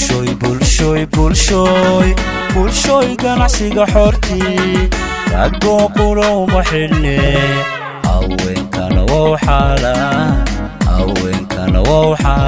bulshooy bulshooy bulshooy bulshooy ganacsiga xortii ragoo qura uma xidhne haweenkana wow xaalaan haweenkana wow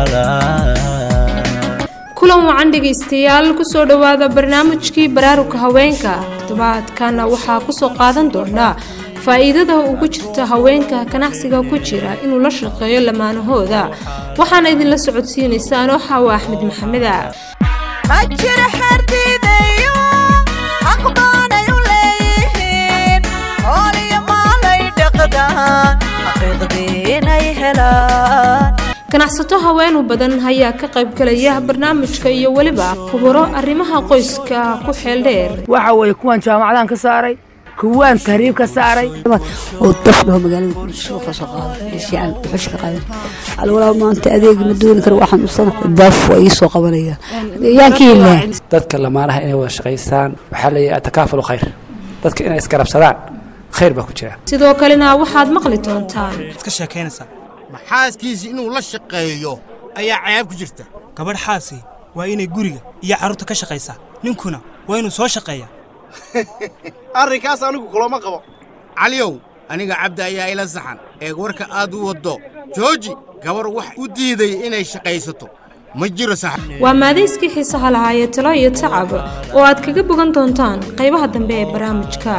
xaalaan kulan wacan dhegaystayaal kusoo dhowaada barnaamijkii baraaruga haweenka toddobaadkana waxaa kusoo qaadan doonaa faa'iidada ugu jirta haweenka ganacsiga ku jira inuu la shaqeeyo lamaanahooda waxaana idinla socodsiinaysa anoo xaawa axmed maxameda ma jiro xerdiidayo aqbaanay u leeyihiin hooliyo maalay dhaqdaan xaqiiqdii inay helaan ganacsato haweenu badan ayaa ka qaybgalaya barnaamijka iyo weliba khuburo arrimaha qoyska ku xeeldheer waxa weeye kuwan jaamacadaan ka saaray kuwaan tahriib ka saaray oo dafdhaho magaalada suuqa soo qaado shiican xushka qaadan alwalaa maanta adeegi ma dooni karo waxaan usana daf waa ii soo qabanaya yaan ka heli lahaa dadka lamaanaha inay wada shaqaystaan waxaa leeyahay atakaafulu khayr dadka inay isgarabsadaan khayr baa ku jira sidoo kalena waxaad maqli doontaan iska sheekaynaysaa maxaaskiisi inuu la shaqeeyo ayaa cayaab ku jirta gabadh xaasi waa inay guriga iyo carruurta ka shaqaysaa ninkuna waa inuu soo shaqeeyaa arrinkaas anigu kulama qabo caliyow aniga cabdi ayaa ila saxan eeg warka aad u waddo jooji gabar wax u diiday inay shaqaysato ma jiro sax waa maadayskii xiisaha lahaayee talo iyo tacab oo aad kaga bogan doontaan qaybaha dambe ee barnaamijka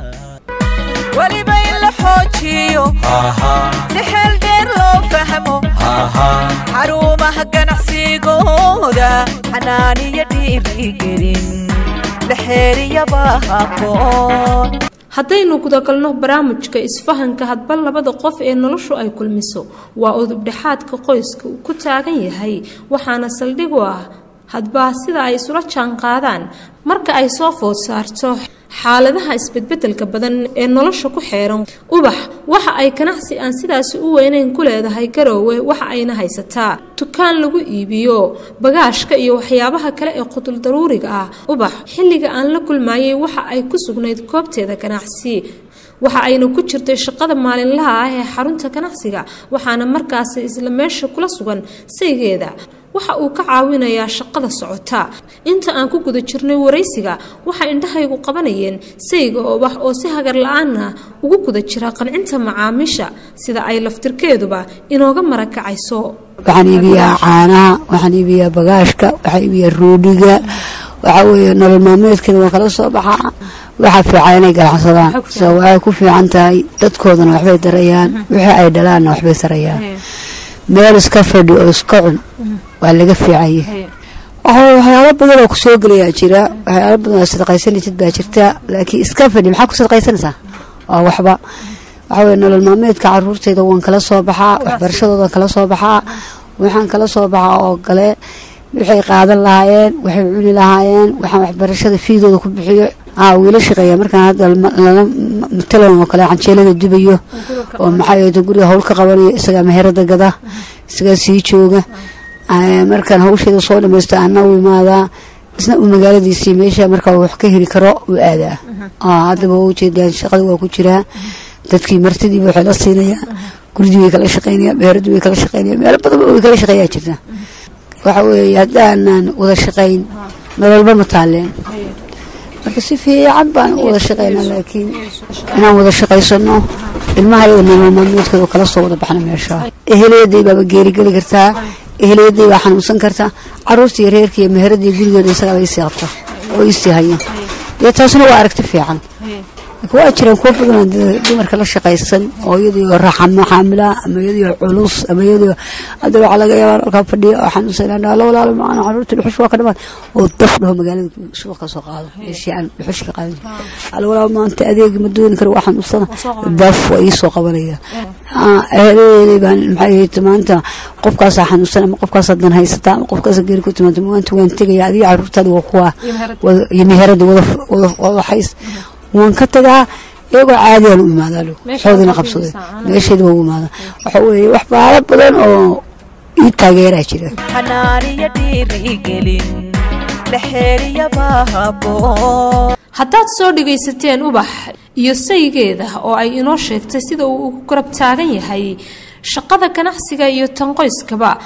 weliba in la xoojiyo si xeel dheer loo fahmo xarumaha ganacsigooda xanaaniyo dhiirigelin la xeeriyaba haboon haddaynu gudagalno barnaamijka isfahanka hadba labada qof ee noloshu ay kulmiso waa udubdhexaadka qoyska uu ku taagan yahay waxaana saldhig u ah hadba sida ay isula jaanqaadaan marka ay soo food saarto xaaladaha isbedbedelka badan ee nolosha ku xeeran ubax waxa ay ganacsi aan sidaasi u weyneyn ku leedahay garoowe waxa ayna haysataa dukaan lagu iibiyo bagaashka iyo waxyaabaha kale ee qudul daruuriga ah ubax xilliga aan la kulmaayay waxa ay ku sugnayd goobteeda ganacsi waxa ayna ku jirtay shaqada maalinlaha ah ee xarunta ganacsiga waxaana markaasi isla meesha kula sugan saygeeda waxa uu ka caawinayaa shaqada socota inta aan ku guda jirnay waraysiga waxay indhahaygu qabanayeen sayga obax oo si hagar la-aanna ugu guda jira qancinta macaamiisha sida ay laftirkeeduba inooga marakacayso waxaan iibiyaa caanaha waxaan iibiyaa bagaashka waxaan iibiyaa roodhiga waxaa weeye nolol maalmeedkeeda waan kala soo baxaa waxaa fiican inay ganacsadaan so waxay ku fiican tahay dadkoodana waxbay darayaan wixii ay dhalaanna waxbay sarayaan meel iska fadhi oo iska cun waa laga fiicanye waxyaalo badan oo kusoo gelayaa jira waxyaalo badan oo sadaqaysanaysid baa jirta laakiin iska fadhi maxaa ku sadaqaysanaysaa waa waxba waxaa weye nolol maalmeedka caruurteyda waan kala soo baxaa waxbarashadoodan kala soo baxaa waxaan kala soo baxaa oo kale waxay qaadan lahaayeen waxay cuni lahaayeen waxaan waxbarashada fiidooda ku bixiyo wiila shaqeeya markaan hadda lala matalan oo kale canjeelada dubayo oo maxaa guriga hawl ka qabanayo isagaa meherada gada isagaa sii jooga markaan hawsheeda soo dhamaysto ana u imaadaa isna uu magaaladiisii meesha markaa wax ka heli karo uu aadaa haddaba ujeedaan shaqada waa ku jiraa dadkii martidiiba waxay la siinayaa guridii way kala shaqeynaya meheradii way kala shaqeynaya meelo badan way kala shaqeeyaa jirta waxa weeye haddaanan wada shaqayn nololba ma taaleen marka si fiican baan u wada shaqaynaa laakiin inaan wada shaqaysano ilmaha iyaga nolol maalmeedkooda kala soo wada baxna meesha eheleyaday baaba geerigeli kartaa eheleyaday baa xanuunsan kartaa caruurtii reerkiiyo meheradii gurigooda isagaa isii qabta oo isii haya dee taasna waa aragti fiican waa jiraan kuwa badan dumarka la shaqaysan oo iyadoo raxamxaamila ama iyadoo culus ama iyadoo hadda waxaa laga yaabaa halkaa fadhiya oo xanuunsan la walaalo macana caruurta dhuxush waa ka dhamaan oo daf dhaho magaalada suuqa ka soo qaado shiican dhuxush ka qaadan alwalaa maanta adeegi ma dooni karo waxaan usana daf waa ii soo qabanaya eheladeeday baan maxay ahayd maanta qofkaasaa xanuunsan ama qofkaasaa dan haysata ama qofkaasaa geeri ku timaanta maanta waan tegaya adiga caruurtaada waa kuwa iyo meherada wada hays waan ka tagaa iyagoo caadiyaan u imaadaa xoodina qabsaday meesheeda waa u imaada waxa weeye wax baalo badan oo ii taageeraa jira xanaaniyo dhiirigelin la xeeriyaba haboon haddaad soo dhagaysateen ubax iyo saygeeda oo ay inoo sheegtay sida uu ugu garab taagan yahay shaqada ganacsiga iyo tan qoyskaba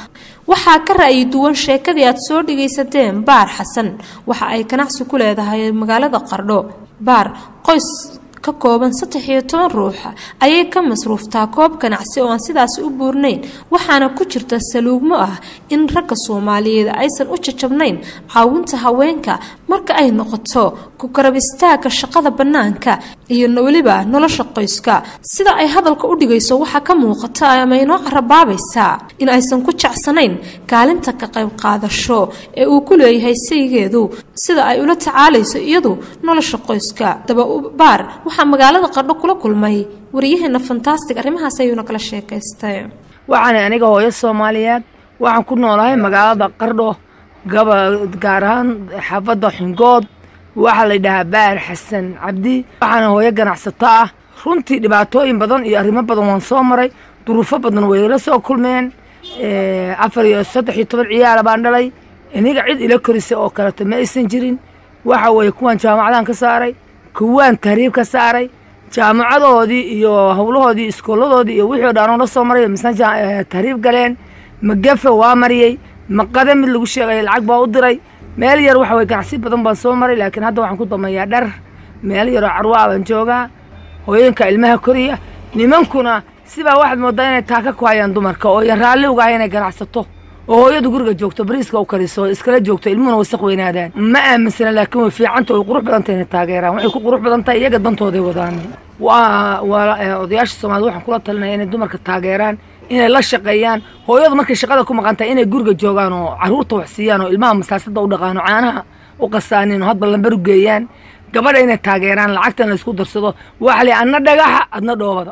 waxaa ka ra'yi duwan sheekadii aad soo dhagaysateen baar xasan waxa ay ganacsi ku leedahay magaalada qardho baar qoys ka kooban saddex iyo toban ruuxa ayay ka masruuftaa koob ganacsi oo aan sidaasi u buurnayn waxaana ku jirta saluugmo ah in ragga soomaaliyeed aysan u jajabnayn caawinta haweenka marka ay noqoto ku karab istaagga shaqada bannaanka iyo weliba nolosha qoyska sida ay hadalka u dhigayso waxaa ka muuqata ama inoo carabaabaysaa in aysan ku jecsanayn kaalinta ka qayb qaadasho ee uu ku leeyahay saygeedu sida ay ula tacaalayso iyadu nolosha qoyska dababaar waxaa magaalada qardho kula kulmay wariyaheena fantastic arrimahaas ayuuna kala sheekaystay waxaana aniga hooyo soomaaliyeed waxaan ku noolahay magaalada qardho gaba gaar ahaan xaafadda xingood waxaa la yidhahaa baar xasan cabdi waxaana hooyo ganacsato ah runtii dhibaatooyin badan iyo arrimo badan waan soo maray duruufo badan way ila soo kulmeen afar iyo saddex iyo toban ciyaala baan dhalay iniga cid ila korisa oo kaleto ma aysan jirin waxa weeye kuwaan jaamacadan ka saaray kuwaan tahriib ka saaray jaamacadoodii iyo howlahoodii iskooladoodii iyo wixii o dhan oo la soo maray misna tahriib galeen magafe waa mariyey maqade mid lagu sheegaya lacag baa u diray meel yar waxa weye ganacsi badan baan soo maray laakiin hadda waxaan ku dameeyaa dhar meel yaroo carwaa baan joogaa hooyinka ilmaha koriya nimankuna sibaa waxaad moodaa inay taaka ku hayaan dumarka oo yan raalli uga hay inay ganacsato oo hooyadu guriga joogto bariiska u kariso iskala joogto ilmuhuna wasaq weynaadaan ma aaminsana laakiin way fiicanta way qurux badanta inay taageeraan waxay ku qurux badan tahay iyaga dantooday wadaan waa waa odayaasha soomaalida waxaan kula talinaya inay dumarka taageeraan inay la shaqeeyaan hooyadu markay shaqada ku maqan tahay inay guriga joogaan oo caruurta wax siiyaan oo ilmaha masaasada u dhaqaano caanaha u qasaanin oo hadba lambar u geeyaan gabadha inay taageeraan lacagtan la isku darsado waxa li adna dhagaxa adna dhoobada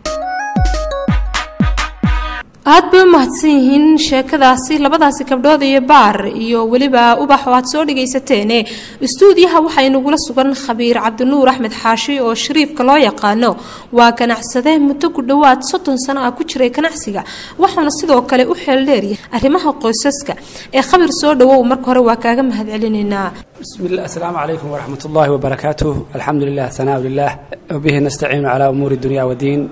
aad bay u mahadsan yihiin sheekadaasi labadaasi gabdhood iyo baar iyo weliba ubax oo aad soo dhagaysateene istuudiyaha waxaa inagula sugan khabiir cabdinuur axmed xaashi oo shariifka loo yaqaano waa ganacsade muddo ku dhowaad soddon sano ah ku jiray ganacsiga waxauna sidoo kale u xeeldheeryahay arrimaha qoysaska ee khabir soo dhawow marka hore waa kaaga mahadcelinaynaa بسم الله السلام عليكم ورحمة الله وبركاته الحمد لله ثناء لله وبه نستعين على أمور الدنيا والدين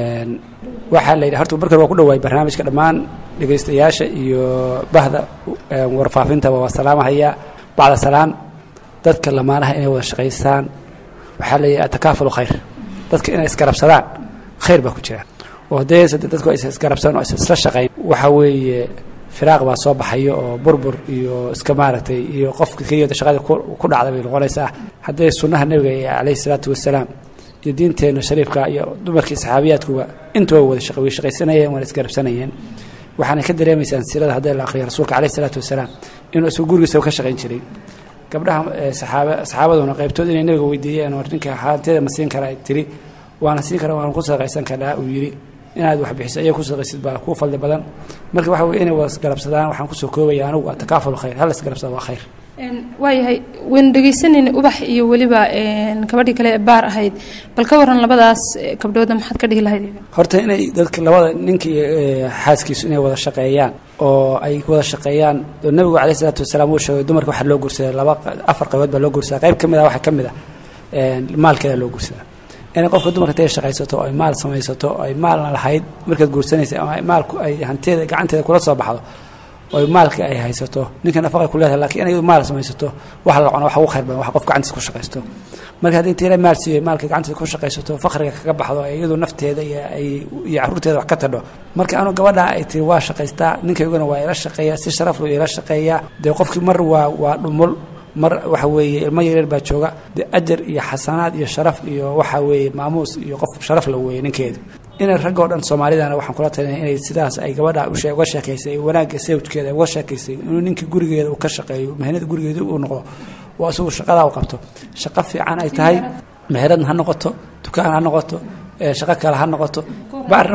waxaa la yidhi horta markan waa ku dhawaay barnaamijka dhammaan dhegaystayaasha iyo bahda warfaafinta waa salaamahaya bacda salaam dadka lamaanaha inay wada shaqaystaan waxaa la yidhi atakaafulu khayr dadka inay isgarabsadaan khayr baa ku jira oo haddee dadku aysan isgarabsan oo aysan isla shaqayn waxa weeye firaaq baa soo baxayo oo burbur iyo iska maaragtay iyo qofka keliyada shaqada ku dhacda bay noqonaysaa haddee sunnaha nebiga ee calayhi salaatu wasalaam iyo diinteenna shariifka iyo dumarkii saxaabiyaadkuba intuba wada shaq way shaqaysanayeen waana isgarabsanayeen waxaana ka dareemaysaan sirada haddii la akhriyo rasuulka calayhi salaatu wasalaam inuu isagu gurigiisa ka shaqayn jiray gabdhaha saxaaba saxaabaduna qaybtood inay nabiga weydiiyeen oo ninka haanteeda ma siin kara ay tiri waana siin kara waana ku sadaqaysan karaa uu yidhi inaad wax bixiso ayaa ku sadaqaysid baa kuu fadli badan marka waxa weye inay wada isgarabsadaan waxaan kusoo koobaya anigu atakaaful khayr hal isgarabsada waa khayr waayahay waynu dhegaysanayna ubax iyo weliba gabadhii kale ee baar ahayd bal ka waran labadaas gabdhooda maxaad ka dhihi lahayd horta inay dadka labada ninka iyo xaaskiisu inay wada shaqeeyaan oo ay wada shaqeeyaan oo nebigu calayhi salaatu wasalaam uu sheegay dumarka waxaa loo guursaday laba afar qaybood baa loo guursadaa qayb ka mid ah waxaa ka mid ah maalkeeda loo guursadaa inay qofka dumarka intay shaqaysato ay maal samaysato ay maalna lahayd markaad guursanaysa ama maalku ay hanteeda gacanteeda kula soo baxdo oy maalka ay haysato ninka nafaqay ku leedahay lakiin inay maal samaysato waxa la cuno waxa ugu khayr badan wax qof gacantiisa ku shaqaysto marka haddii tiira maal siiyo maalka gacanteeda ku shaqaysato fakriga kaga baxdo ay iyadu nafteeda iyo ay iyo carruurteeda wax ka tadho marka anu gabadha ay tiri waa shaqaystaa ninkayguna waa ila shaqeeya si sharaf loo ila shaqeeyaa dee qofkii mar waa waa dhumul mar waxa weeye ilmo yaryar baa jooga dee ajar iyo xasanaad iyo sharaf iyo waxa weeye maamuus iyo qof sharaf la weeye ninkeedu inay rag oo dhan soomaalidana waxaan kula talinaya inay sidaas ay gabadha uga sheekaysay wanaagga sawjkeeda uga sheekaysay inuu ninka gurigeeda uu ka shaqeeyo mehnada gurigeeda uu noqdo waa isagu shaqadaa u qabto shaqo fiican ay tahay meheradna ha noqoto dukaan ha noqoto shaqo kale ha noqoto baarna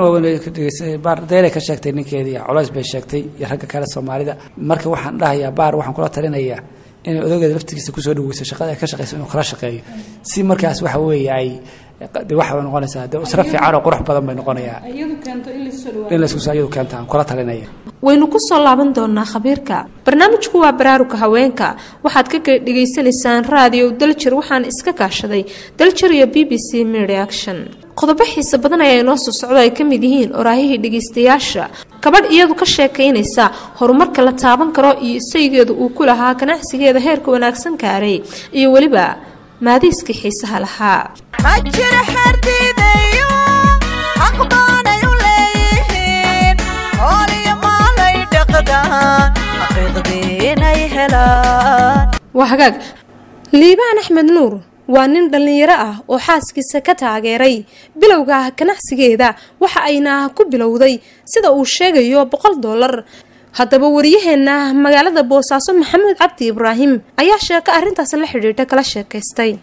baar deelay ka sheegtay ninkeedii culays bay sheegtay iyo ragga kale soomaalida marka waxaan dhahayaa baar waxaan kula talinayaa inay odageeda laftigiisa kusoo dhaweyso shaqada ay ka shaqeyso inuu kala shaqeeyo si markaas waxa weeye ay de waxa bay noqonaysaa de isra fiican oo qurux badan bay noqonayaa in laysku iyadu keenta aan kula talinaya waynu ku soo laaban doonaa khabiirka barnaamijku waa baraaruga haweenka waxaad ka dhegaysanaysaan raadiyo daljir waxaana iska kaashaday daljir iyo b b c media action qodobo xiise badan ayaa inoo soo socdo ay ka mid yihiin oraahihii dhegaystayaasha gabadh iyadu ka sheekaynaysa horumarka la taaban karo iyo saygeedu uu ku lahaa ganacsigeeda heerka wanaagsan gaaray iyo weliba maadiiskii xiisaha lahaa ma jira xerdiidayo aqbaanay u leeyihiin hooliyo maalay dhaqdaan xaqiiqdiinay helaan waa hagaag liibaan axmed nuur waa nin dhallinyaro ah oo xaaskiisa ka taageeray bilowga ah ganacsigeeda waxa ayna ku bilowday sida uu sheegayo boqol dollar haddaba wariyaheenna magaalada boosaaso maxamuud cabdi ibraahim ayaa sheeko arrintaas la xidhiidha kala sheekaystay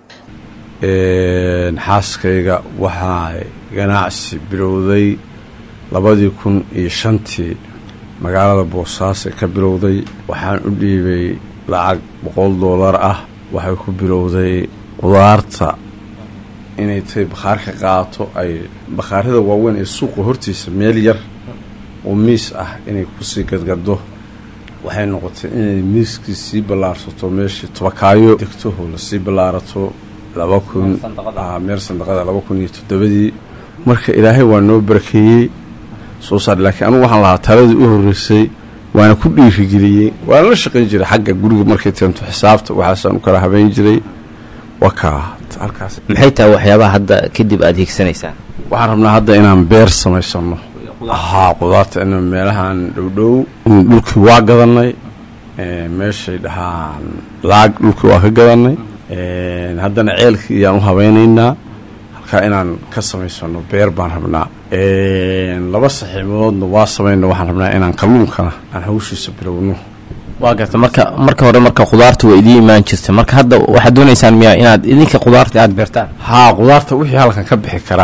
xaaskayga waxaa ganacsi bilowday labadii kun iyo shantii magaalada boosaaso ka bilowday waxaan u dhiibay lacag boqol doolar ah waxay ku bilowday qudaarta inay tay bakhaarka qaato ay bakhaarada waaweyn ee suuqa hortiisa meel yar oo miis ah inay kusii gadgado waxay noqotay inay miiskii sii ballaarsato meeshii tobakaayo degtoho lasii ballaarato laba kun meel sandaqada laba kun iyo toddobadii marka ilaahay waa noo barakeeyey soo saar laakiin anugu waxaan lahaa taladii u horreysay waana ku dhiirigeliyey waana la shaqayn jiray xagga guriga markay teento xisaabta waxaasaan u kala habeyn jiray waa kaa halkaas maxay tahay waxyaabaha hadda kadib aada hiigsanaysaan waxaan rabnaa hadda inaan beer samaysano haa qudaarta in meelahan dhowdhow dhulkii waa gadanay meeshay dhahaan laag dhulkii waa ka gadanay haddana ceelkii iyaan u habeynaynaa halkaa inaan ka samaysano beer baan rabnaa laba saxiimadoodna waa samayna waxaan rabnaa inaan kalluunkana aan hawshiisa bilowno waa garta marka marka hore marka khudaarta waa idiin imaan jirta marka hadda waxaad doonaysaan miyaa inaad idinka khudaarta aada beertaan haa qudaarta wixii halkan ka bixi kara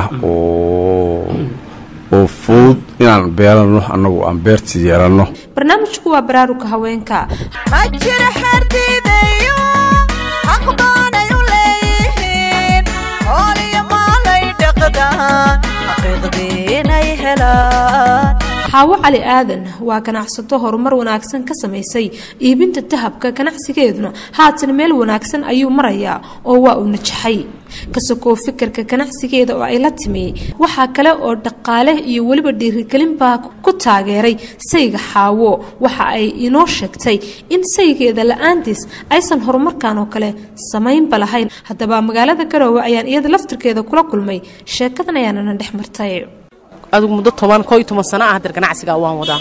oo oo fudud inaan beerano annagu aan beertii yeelanno barnaamijku waa baraaruga haweenka ma jira xerdiidayo aqbaanay u leeyihiin hooliyo maalay dhaqdaan xaqiiqdiinay helaan xaawo cali aadan waa ganacsato horumar wanaagsan ka samaysay iibinta dahabka ganacsigeeduna haatan meel wanaagsan ayuu marayaa oo waa uu najaxay kasakoo fikirka ganacsigeeda oo ay la timi waxaa kale oo dhaqaale iyo weliba dhiirigelinbaa ku taageeray sayga xaawo waxa ay inoo sheegtay in saygeeda la-aantiis aysan horumarkan oo kale samaynba lahayn haddaba magaalada garoowe ayaan iyada laftirkeeda kula kulmay sheekadan ayaanana dhex martay adigu muddo toban koo iyo toban sano ah hadeer ganacsiga waan wadaa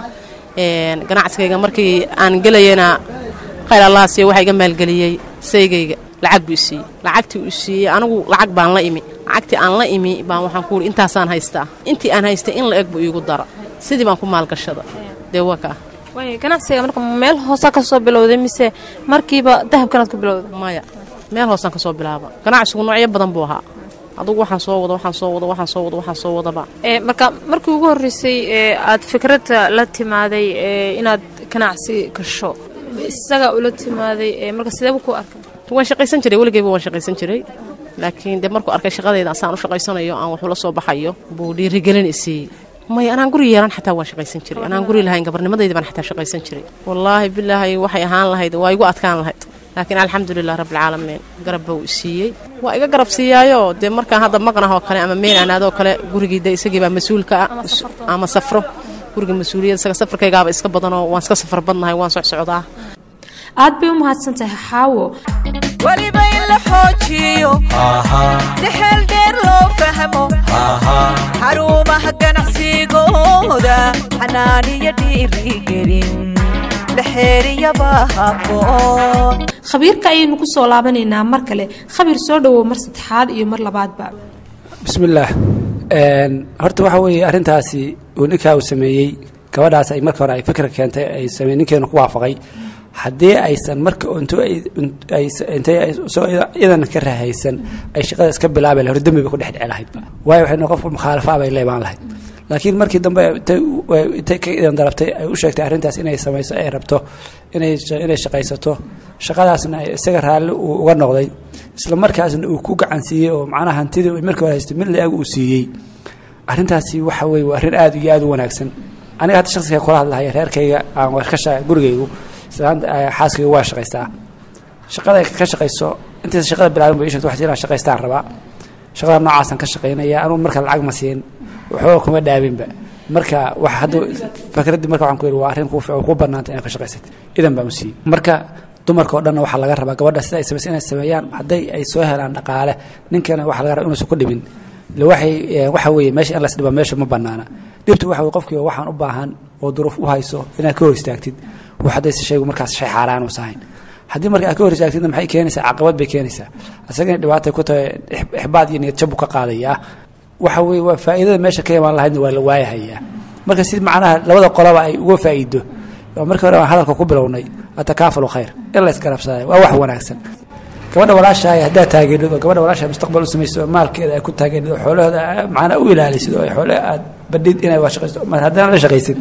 ganacsigayga markii aan gelayana khayr allaasiyo waxaa iga maalgeliyey saygayga lacag buu isiiyey lacagtii uu siiyey anigu lacag baan la imi lacagtii aan la imi baan waxaan ku ihi intaasaan haystaa intii aan haystay in la eg buu iigu dara sidii baan ku maalgashada dee waa kaa ganacsiga marka meel hoosa ka soo bilowday mise markiiba dahabkanaad ku bilowday maya meel hoosaan ka soo bilaaba ganacsigu noocyo badan buu ahaa adugu waxaan soo wada waxaan soo wada waxaan soo wada waxaan soo wadaba marka markii ugu horreysay ee aad fikradda la timaaday inaad ganacsi gasho isaga ula timaaday marka sideeba ku arkay waan shaqaysan jiray weligeyba waan shaqaysan jiray laakiin dee markuu arkay shaqadayda asaan u shaqaysanayo aan waxula soo baxayo buu dhiirigelin isiiyey maya anaan guri yeelan xataa waan shaqaysan jiray anaan guri lahayn gabarnimadayda baan xataa shaqaysan jiray wallaahi bilaahi waxay ahaan lahayd waa igu adkaan lahayd laakiin alxamdulilah rabbilcaalamiin garabba uu isiiyey waa iga garab siiyaayo dee markaan hadda maqnahoo kale ama meel anaadoo kale gurigii de isagiibaa mas-uulka ah ama safro guriga mas-uuliyad isaga safarkaygaaba iska badanoo waan iska safar badnahay waan socsocdaa aad bay u mahadsan tahay xaawo weliba in la xoojiyo si xeel dheer loo fahmo xarumaha ganacsigooda xanaaniyo dhiirigelin la xeeriyaba habboon khabiirka ayaynu ku soo laabanaynaa mar kale khabiir soo dhowow mar saddexaad iyo mar labaadba bismillaah horta waxa weeye arrintaasi uu ninkaa uu sameeyey gabadhaas ay marka hore ay fikra keentay ay samey ninkeenu ku waafaqay haddii aysan marka intay iyadan ka rahaysan ay shaqada iska bilaabi lahayd hor dembiba ku dhex dhici lahaydba waayo waxay qof mukhaalafa bay leebaan lahayd laakiin markii dambe intay ka idan darabtay ay u sheegtay arrintaas inay samayso ay rabto inay inay shaqaysato shaqadaasna isaga raalli uu uga noqday isla markaasna uu ku gacan siiyey oo macnaha hantidii markii hore haystay mid la-eg uu siiyey arrintaasi waxa weeye waa arrin aada iyo aada u wanaagsan aniga hadda shaksiga kula hadlahaya reerkayga aan waa ka shaqa gurigaygu islaanta xaaskaygu waa shaqaystaa shaqada ay ka shaqayso intaysa shaqada bilaabin ba ii sheegto waxaa inaan shaqaystaan rabaa shaqada noocaasaan ka shaqaynaya anugu marka lacag ma siin waxba kuma dhaabinba marka wax hadda fikraddii marka waxaan ku yidhi waa arrin kuu fiican kuu bannaanta inaad ka shaqaysatay idan baan u siiyey marka dumarka oo dhanna waxaa laga rabaa gabadha sida ay samaysa inay sameeyaan hadday ay soo helaan dhaqaale ninkana waxaa laga rabaa inuusan ku dhibin ille waxay waxa weeye meesha in las dhiba meesha ma bannaana dhibtu waxa weye qofkiiba waxaan u baahan oo duruuf u hayso inaad ka hor istaagtid wax haddaysa shaygu markaas shay xaaraan uusa hayn haddii marka aad ka hor istaagtidna maxay keenaysaa caqabad bay keenaysaa isagana dhibaatay ku tahay ixbaad iyo niyad jabu ka qaadayaa waxa weye waa faa'iidada meesha ka imaan lahaydna waa la waayahayaa marka si macnaha labada qolaba ay uga faa'iido oo markii hore aan hadalka ku bilownay atakaafulu khayr in la isgarabsaday waa wax wanaagsan gabadha walaashahay haddaad taageerid oo gabadha walaashahay mustaqbal u samaysid oo maalkeeda ay ku taageerid oo xoolahooda macnaa u ilaalisid oo xoole aad badhid inay waa shaqaysto ma haddana la shaqaysid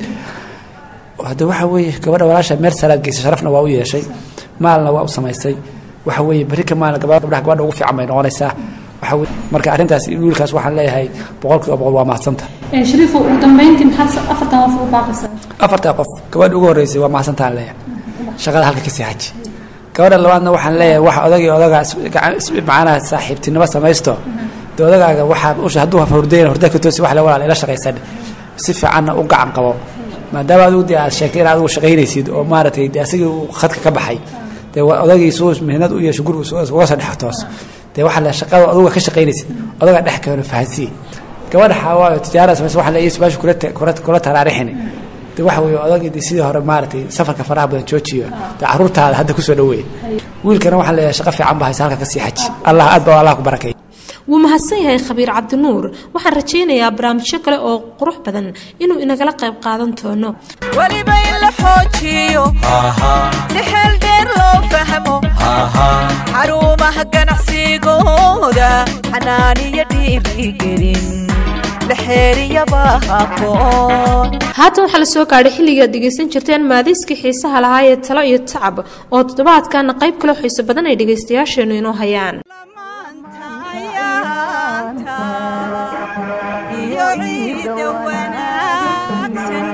hadda waxa weeye gabadha walaasha meel salaad geysay sharafna waa u yeeshay maalna waa u samaysay waxa weeye berri ka maalin gabadha gabdhaha gabadha ugu fiican bay noqonaysaa waxa weye marka arrintaas wiilkaas waxaan leeyahay boqolkiiba boqol waa mahadsanta shariifo ugu dambeyntii maxaad afartan qof ugu baaqaysaa afartaa qof gabadha ugu horreysay waa mahadsantaan leeyahay shaqada halka kasii xaji gabadha labaadna waxaan leeyahay wax odagii odagaa macnaha saaxiibtinimo samaysto dee odagaaga waxaa usha hadduu hurdayna hurda ka toosi wax le walaal ila shaqaysan si fiicanna u gacan qabo maadaama adigu dee aad sheegtay in adigu shaqaynaysid oo maaragtay dee asigii uu khadka ka baxay dee odagii suu mihnad u yeesho gurigu uga soo dhex toos dee waxaa le shaqada aduga ka shaqaynaysid odagaa dhex keeno fahansiye gabadha xawaayo tijaarada samaysa waxa le iyo subaashu kula kula taraarixini dee waxa weeye odagii dee sidii hore maaragtay safarka faraha badan joojiyo dee carruurtaada hadda kusoo dhaweey wiilkana waxaan leeyahay shaqo fiican ba haysa halka kasii xaji allah aad baa allah ku barakeey wuu mahadsan yahay khabiir cabdinuur waxaan rajaynayaa barnaamijyo kale oo qurux badan inuu inagala qayb qaadan doono weliba in la xoojiyo si xeel dheer loo fahmo xarumaha ganacsigooda xanaaniyo dhiirigelin la xeeriyaba haboon haatan waxaa la soo gaadhay xilligaad dhegaysan jirteen maadiiskii xiisaha lahaa ee talo iyo tacab oo toddobaadkaana qayb kale xiiso badan ay dhegaystayaasheennu inoo hayaan iyo ciida wanaagsan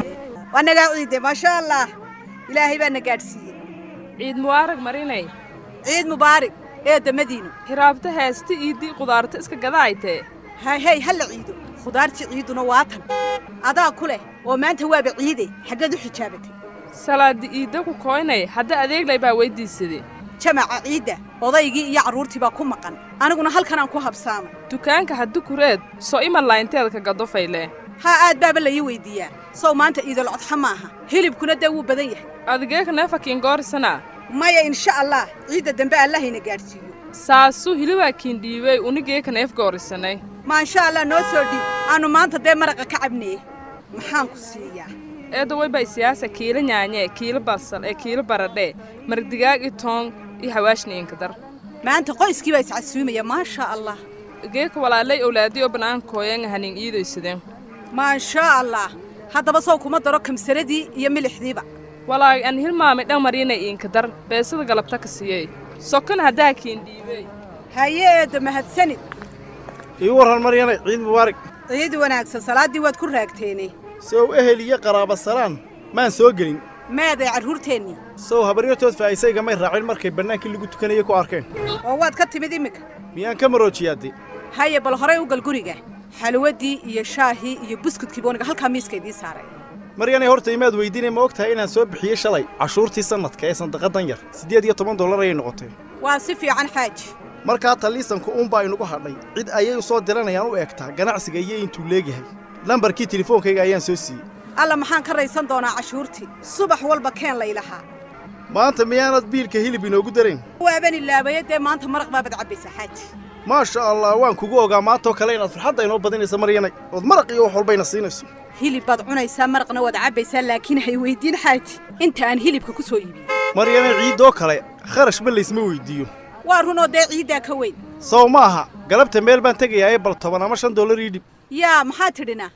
waa nagaa ciide maasha allah ilaahay baa na gaadhsiiyey ciid mubaarag marinay ciid mubaarig eedda madiino hiraabta heesta iiddii qudaarta iska gadaaytee hay hey ha la ciido khudaartii ciiduna waa tan adaa ku leh oo maanta waaba ciide xaggeed u xijaabatay salaadi iidda ku koynay hadda adeeglay baa weyddiisaday jamaca ciidda odaygii iyo carruurtii baa ku maqan aniguna halkanaan ku habsaamay dukaanka haddi kureed soo ima laynteeda ka gadofayle haa aad baaba la ii weyddiiyaa sow maanta iidal codxa maaha hilibkuna dee wuu badan yahay adigeeka neefakiin goorisana maya insha allah ciidda dambe allahayna gaadhsiiyo saasuu hilibaa kiindhiibey unigeeka neef goorisanay maansha allah noo soo dhiib aannu maanta dee maraqa ka cabneye maxaan ku siiyaa eedaway bay siyaasa kiila nyaanyee kiila basal ee kiila baradhee mardigaag i toong iyo hawaashni inkadar maanta qoyskii baa iscasuumaya maasha allah geeka walaalay owlaadii oo bannaankooyanga hanin iidaysadeen maashaa allah haddaba sow kuma daro kamsaradii iyo milixdiiba walaag an hilmaamay dhan marinay iinkadar beesada galabta ka siiyey sokon haddaa kiindhiibey haye eedda mahadsanid ii warran maryanay ciid mubaarig ciid wanaagsan salaaddii waad ku raagteene sow ehel iyo qaraaba salaan maan soo gelin meeday carruurteennii sow habaryartood faa'iisayga may raacin markay bannaankii lagu tukanayay ku arkeen oo waad ka timid iminka miyaan ka maroojiyaadde haye bal horay u gal guriga xalwaddii iyo shaahii iyo buskudkii booniga halkaa miiska idiin saaray maryanay horta imaad weydiinay ma og tahay inaan soo bixiyey shalay cashuurtii sannadka ee sandaqadan yar siddeed iyo toban dollar ayay noqotay waa si fiican xaaji markaa taliisanku uunbaa inugu hadhay cid ayay u soo diranayaan u eegtaa ganacsiga iyo intuu leegyahay lambarkii telefoonkayga ayaan soo siiyey alla maxaan ka raysan doonaa cashuurtii subax walba keen laylahaa maanta miyaanad biilka hilib inoogu darayn waaban ilaabaye dee maanta maraq baabad cabbaysaa xaaji maasha allah waan kugu ogaa maantoo kale inaad farxadda inoo badinaysa maryanay ood maraq iyo wax walbayna siinayso hilib baad cunaysaa maraqna waad cabbaysaa laakiin hay weyddiin xaaji inta aan hilibka ku soo iibiyey maryanay ciiddoo kale kharash ma laysma weyddiiyo waa runoo dee ciiddaa ka weyn sow ma aha galabta meel baan tegayaa ee bal toban ama shan dollar ii dhib yaa maxaa tidhina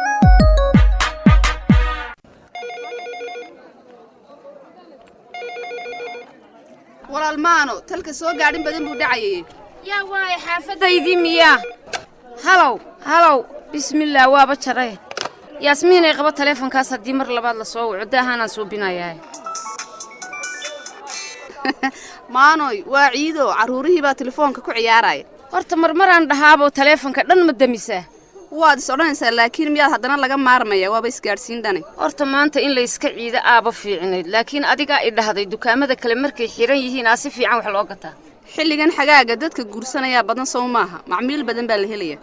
walaal maano talka soo gaadhin badan buu dhacayay yaa waaya xaafaddaydii miyaa halow halow bismillaah waaba jaree yaasmiin ay qabo taleefonkaas haddii mar labaad la soo waco daahaanaan suubinayaa maanoy waa ciido carruurihii baa telefoonka ku ciyaaraya horta marmaraan dhahaabo taleefonka dhan ma damisaa waad is odhanaysaa laakiin miyaad haddana laga maarmaya waaba isgaadhsiin dhane horta maanta in layska ciido aaba fiicnayd laakiin adigaa i dhahday dukaamada kale markay xiran yihiin aa si fiican wax loo gataa xilligan xagaaga dadka guursanayaa badan sow maaha macmiil badan baa la helaya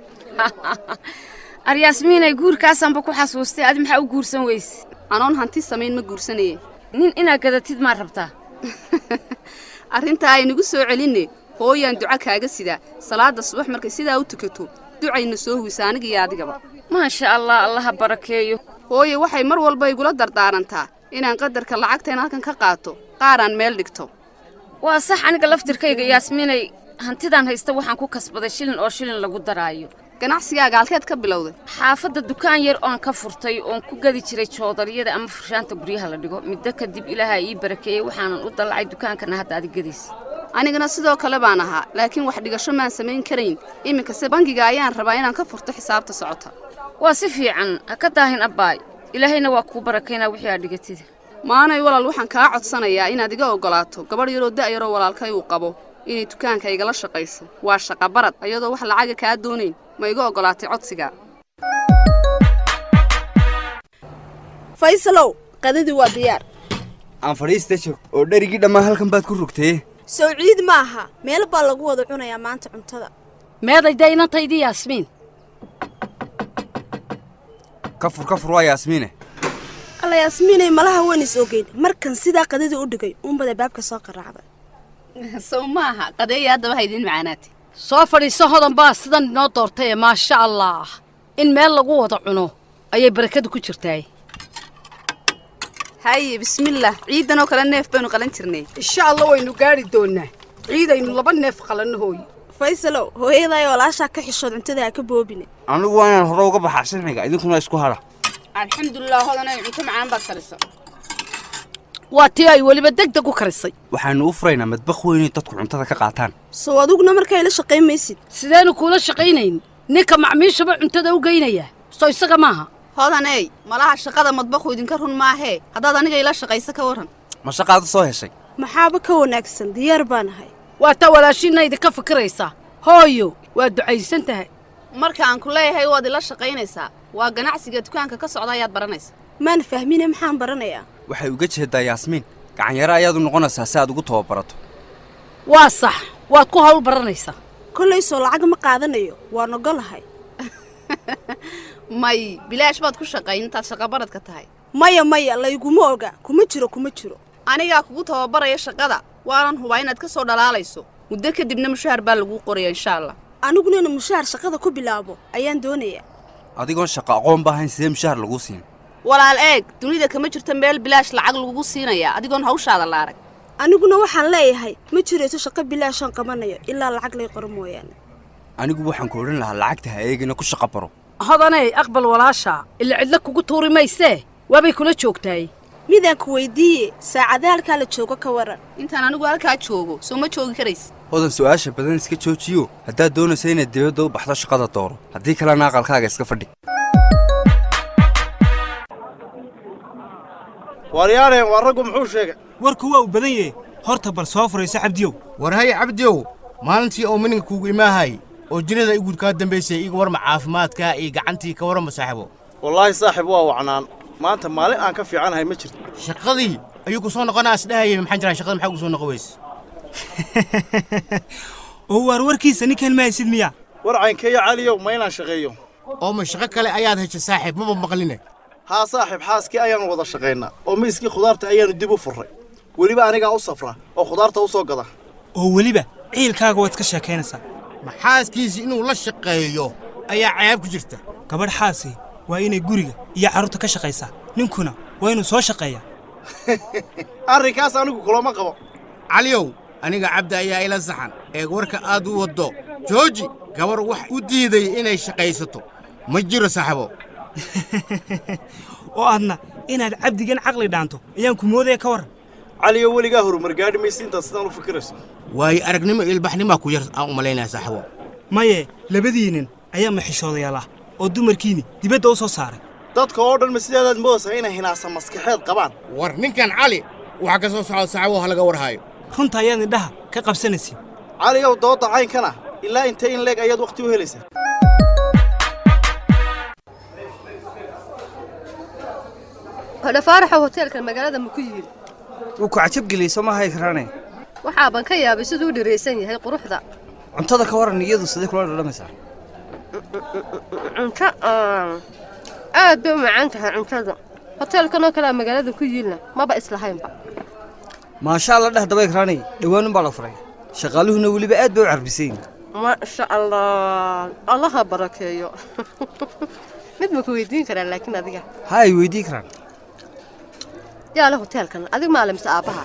aryaasmiinay guurkaasaanba ku xasuustay adi maxaa u guursan weyse anoon hanti samayn ma guursanaye nin inaad gadatid maa rabtaa arrintaa aynagu soo celinne hooyaan duca kaaga sidaa salaadda subax markay sidaa u tukato ducayna soo huwisa anigiyo adigaba maasha allah allaha barakeeyo hooye waxay mar walba igula dardaarantaa inaan qadarka lacagtayn halkan ka qaato qaaraan meel dhigto waa sax aniga laftirkayga yaasmiinay hantidaan haysta waxaan ku kasbaday shilin oo shilin lagu daraayo ganacsigaaga halkeed ka bilowday xaafadda dukaan yar oon ka furtay oon ku gadi jiray joodariyada ama furshaanta guryaha la dhigo middo kadib ilaaha ii barakeeyey waxaanan u dallacay dukaankana hadda adig gadaysa anigana sidoo kale baan ahaa laakiin wax dhigasho maan samayn karayn iminkase bangiga ayaan rabaa inaan ka furto xisaabta socota waa si fiican ha ka daahin abbaay ilaahayna waa kuu barakaynaa wixii aad dhigatida maanay walaal waxaan kaa codsanayaa inaad iga oggolaato gabadh yaroo da'yaroo walaalkay uu qabo inay dukaanka igala shaqayso waa shaqabarad ayadoo wax lacaga kaa doonayn ma iga oggolaatay codsiga faysalow qadadii waa diyaar aan fadhiista jog oo dherigii dhammaan halkan baad ku rogtay sow ciid ma aha meel baa lagu wada cunayaa maanta cuntada meeday daynantaydii yaasmiin ka fur ka fur waa yaasmiine alla yaasmiinay malaha waan is ogeyn markan sidaa qadadii u dhigay uunbada baabka soo qaraacday sow maaha qadeeya haddaba haydin macaanaati soo fadhiiso hodan baa sidan inoo doortay ee maasha allah in meel lagu wada cuno ayay barakadu ku jirtaay haye bismillaah ciidanoo kale neef baynu qalan jirnay insha allah waynu gaadhi doonaa ciidaynu laba neef qalanno hooyo faysalow hooyaday walaashaa ka xishood cuntada ha ka boobine anigu waa inaan hore uga baxaa sharciga idinkuna isku hadha alxamdulilah hodanay cunto macaan baad karisa waa tii ay weliba deg deg u karisay waxaanu u furaynaa madbaq weynay dadku cuntada ka qaataan sow adiguna markaa ila shaqayn maysid sideenu kuula shaqaynayn ninka macmiishaba cuntada u geynaya soo isaga maaha hodaney malaha shaqada madbaqu idinka run maahee haddaad aniga ila shaqayso ka warran ma shaqaada soo heshay maxaaba ka wanaagsan diyaar baan ahay waa taa walaashiinna idinka fikiraysaa hooyo waa ducaysan tahay marka aan ku leeyahay waad ila shaqaynaysaa waa ganacsiga dukaanka ka socda ayaad baranaysaa maan fahmine maxaan baranayaa waxay uga jeedaa yaasmiin gacanyaro ayaad u noqonaysaa si aad ugu tababarato waa sax waad ku hawl baranaysaa kollay soo lacag ma qaadanayo waan ogolahay may bilaash baad ku shaqayn intaad shaqabaradka tahay maya maya layguma oga kuma jiro kuma jiro anigaa kugu tababaraya shaqada waanan hubaa inaad ka soo dhalaalayso muddo kadibna mushaar baa laguu qoraya insha allah aniguna inu mushaar shaqada ku bilaabo ayaan doonayaa adigoon shaqo aqoon ba ahayn sidee mushaar laguu siin walaal eeg dunida kama jirto meel bilaash lacag lagugu siinayaa adigoon hawshaada la arag aniguna waxaan leeyahay ma jirayso shaqo bilaashaan qabanayo ilaa lacag lay qoro mooyaane anigu waxaan ku odhan lahaa lacagta ha eegina ku shaqo baro hodaney aqbal walaashaa ila cidla kugu tuuri maysee waabay kula joogtaay midaan ku weydiiye saacada halkaa la joogo ka waran intaan anigu halkaa joogo soo ma joogi karaysa hodan su'aasha badan iska joojiyo haddaad doonaysa inaad dibadda u baxdo shaqada dooro haddii kalena aqalkaaga iska fadhi waaryaaneen waa raggu muxuu sheegay warku waa uu badan yahe horta bal soo furayso cabdiyow war hay cabdiyow maalintii oo mininka kuugu imaahay oo jinnada i guud kaa dambaysay iga warma caafimaadka iyo gacantii ka warrama saaxiibo wallaahi saaxiib waa wacnaan maanta maalin aan ka fiicanahay ma jirto shaqadii ayuu ku soo noqonaa isdhahayay maxaan jiraa shaqada maxaa ku soo noqon weyse oo waar warkiisa ninkan ma haysid miya war caynkeeyo caliyow ma inaan shaqeeyo oo ma shaqo kale ayaad heshay saaxiib maba maqline haa saaxiib xaaskii ayaannu wada shaqaynaa oo miiskii khudaarta ayaannu dib u furray weliba anigaa u safra oo khudaarta u soo gada oo weliba ciilkaaga waad iska sheekaynaysaa maxaaskiisii inuu la shaqeeyo ayaa cayaab ku jirta gabadh xaasi waa inay guriga iyo carruurta ka shaqaysaa ninkuna waa inuu soo shaqeeyaa arrinkaas anigu kulama qabo caliyow aniga cabdi ayaa ila saxan eeg warka aad u waddo jooji gabar wax u diiday inay shaqaysato ma jiro saaxibo oo aadna inaad cabdigan caqli dhaanto ayaan ku moodaya ka warran caliyo weligaa horumar gaadhi maysa intaad sidaan u fikirayso waayo aragnimo iyo ilbaxnimaa ku yar aan u malaynaya saaxibo maye labadiinnin ayaa maxishoodayaal ah oo dumarkiinni dibadda u soo saaray dadka oo dhan ma sideedaad moodaysaa inay hinaasa maskaxeed qabaan war ninkan cali waxaa ka soo socda saacabo ha laga warhaayo runta ayaad indhaha ka qabsanaysin caliyow dooda caynkana ilaa intee in leeg ayaad wakhti u helaysaa hodhafaaraxow hoteelkan magaalada ma ku yidhi wuu ku cajabgeliyey soo maaha ikraane waxaaban ka yaabay siduu u dhiraysan yahay quruxda cuntada ka waran iyadu sidee kula dhadhamaysaa cunto aad bay u macaan tahay cuntada hoteelkanoo kalea magaalada ku yiilna maba islahaynba maasha alla dheh daba ikraaney dhowaanun baa la furay shaqaaluhuna weliba aad bay u carbisayin maasha allah allaha barakeeyo mid ma ku weydiin karaa laakiin adiga ha ay weydii karaan yaa le hoteelkan adig maale mise aabbaha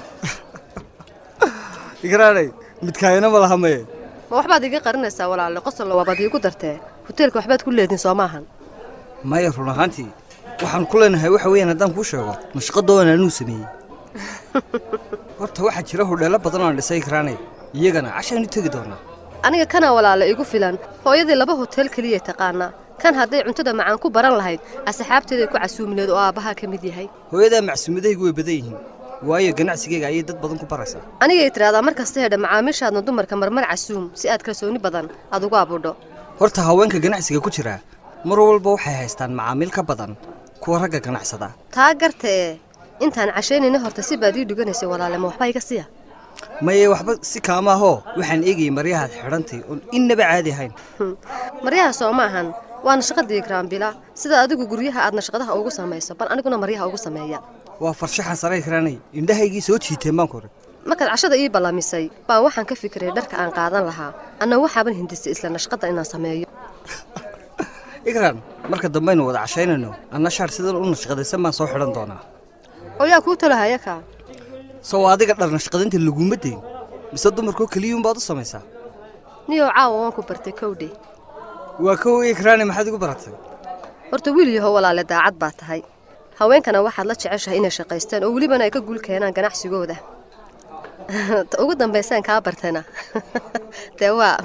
ikraaney midkaayana ma laha maye ma waxbaad iga qarinaysaa walaale qosol waabaad iigu dartee hoteelka waxbaad ku leedin soo maahan maya run ahaantii waxaan ku leenahay waxa weeyaan haddaan kuu sheego mashqadoodan anuu sameeyey horta waxaa jira hodheello badan oo aan dhisay ikraaney iyagana cashaanu tegi doonaa aniga kana walaale igu filan hooyadii laba hotel keliya taqaanaa kan hadday cuntada macaan ku baran lahayd asxaabteeday ku casuumineed oo aabbahaa ka mid yahay hooyadaa macsuumadahaygu way badan yihiin waayo ganacsigayga ayay dad badan ku baraysaa anigay tidhaahdaa mar kasta hedha macaamiishaadna dumarka marmar casuum si aad kalsooni badan aad ugu abudho horta haweenka ganacsiga ku jira mar walba waxay haystaan macaamiil ka badan kuwa ragga ganacsada taa garta ee intaan cashaynayna horta si baad ii dhuganaysay walaale ma waxba iga siya maye waxba si kaama ahoo waxaan eegayay maryahaad xidhantay oon innaba caadi ahayn maryaha soo ma ahan waana shaqadii graambila sida adigu guryaha aadna shaqadaha ugu samayso bal aniguna maryaha ugu sameeya waa farshaxan sare ikraanay indhahaygii soo jiiteen baan kore markaad cashada ii ballamisay baa waxaan ka fikiray dharka aan qaadan lahaa anna waxaaban hindisay isla nashqadda inaan sameeyo ikraan marka dambaynu wada cashaynayno anna shaar sidan u nashqadaysan baan soo xidhan doonaa oo yaa kuu talahaya kaa sow adiga dhar nashqadinta laguma dayn mise dumarkoo keliyuunbaad u samaysaa niyow caawa waan ku bartay kowdhe waa kow ikraani maxaad igu baratay horta wiil yaho walaale daacad baa tahay haweenkana waxaad la jeceshahay inay shaqaystaan oo welibana ay ka guul keenaan ganacsigooda ta ugu dambaysaan kaa bartayna dee waa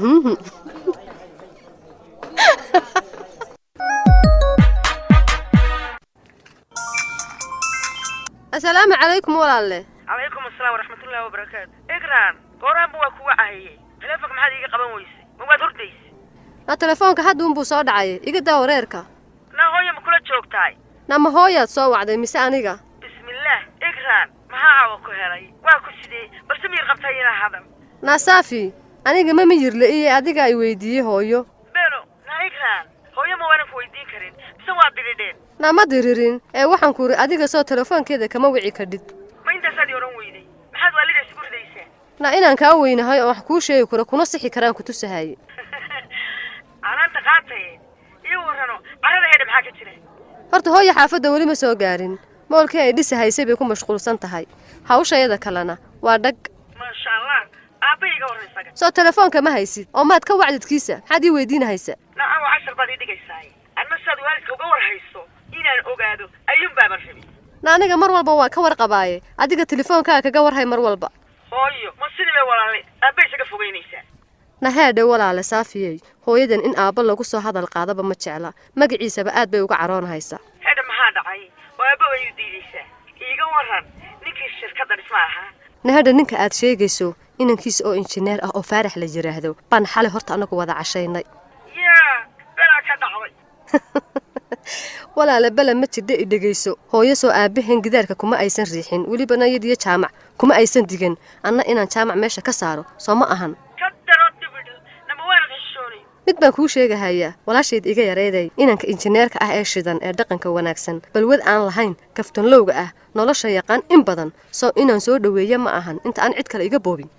asalaamu calaykum walaalle calaykum asalaam waraxmatullaahi wabarakaatu igraan gooraanba waa kuga cahayey taleefonka maxaad iiga qaban weysay ma waad hordaysa na telefoonka hadduunbuu soo dhacay iga daa wareerka naa hooya ma kula joogtahay nama hooyaad soo wacday mise aniga bismillaah igraan maxaa caawa ku helay waa ku sidee balse miyir qabtay inaa hadal naasaafi aniga ma miyirle iyo adiga ay weydiiyey hooyo beno naa igraan hooyo ma waanan ku weydiin karin mise waa diridheen nama diririn ee waxaan ku iri adiga soo telefoonkeeda kama wici kadhid ma intaasaad i odhan weyday maxaad waalidaas igu ridaysaa na inaan kaa weynahay oo wax kuu sheegi karo kuna sixi karaan ku tusahaye canaanta qaataye iyo warrano carrada hedha maxaa ka jira horta hooya xaafadda weli ma soo gaarin moolkii ay dhisahaysay bay ku mashquulsan tahay hawshayada kalena waa dhag maasha allah aabba iga horraysaga soo telefoonka ma haysid oo maad ka wacdidkiisa maxaad ii weydiinahaysa nacan waa cashar baad ii dhigaysaay adna saad waalidka uga war hayso inaan ogaado ayuun baaban rabi na aniga mar walba waan ka warqabaaye adiga telefoonkaa kaga warhay mar walba hooyo ma sidii bay walaale aabba isaga fogaynaysaa na heedhe walaale saafiyey hooyadan in aabba lagu soo hadal qaadaba ma jecla magaciisaba aad bay uga caroonahaysaa hedha maxaa dhacay oo aabba way u diidaysaa iiga warran ninkii shirkadda dhisma ahaa na hedha ninka aad sheegayso inankiisa oo injineer ah oo faarax la yidhaahdo baan xalay horta anagu wada cashaynay yaa belaa ka dhacday walaale bela ma jirdha i dhegayso hooyo soo aabbahan gidaarka kuma aysan riixin welibana yadiyo jaamac kuma aysan digan anna inaan jaamac meesha ka saaro soo ma ahan ka daro dibidh nama waanad xishoonay mid baan kuu sheegahayaa walaashayd iga yarayday inanka injineerka ah ee shidan ee dhaqanka wanaagsan balwad aan lahayn kaftanlowga ah nolosha yaqaan in badan soo inaan soo dhoweeya ma ahan inta aan cid kale iga boobin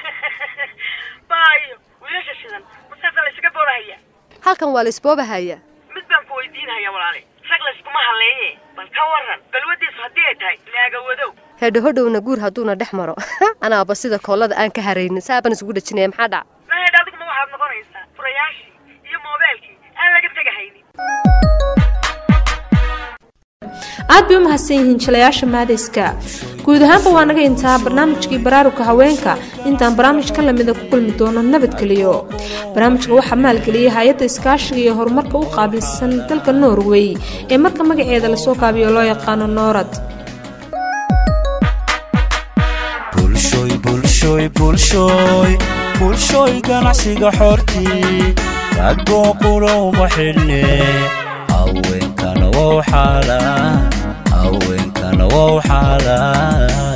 baayo wiilasha shidan masaasaa laysaga boolahaya halkan waa laysboobahayaa mid baan ku weydiinaya walaale rag layskuma halleeye bal ka warran balwaddiisu haddii ay tahay laaga wadow hedhohodhowna guur hadduuna dhex maro anaaba sida koollada aan ka haraynin saabaan isugu dhejinaya maxaa dhac mahedha adiguma waxaad noqonaysaa furayaashii iyo moobeelkii aan laga tegahaynin aad bay u mahadsan yihiin jilayaasha maadayska guud ahaanba waa naga intaa barnaamijkii baraaruga haweenka intaan barnaamij ka lamida ku kulmi doono nabadgeliyo barnaamijka waxaa maalgeliyay hay-adda iskaashiga iyo horumarka u qaabilsan dalka norway ee marka magaceeda lasoo kaabiyo loo yaqaano noorad bulshooy bulshooy bulshooy bulshooy ganacsiga xortii ragoo qulowma xidhne haweenkana wow xaalaan haweenkana wow xaalaan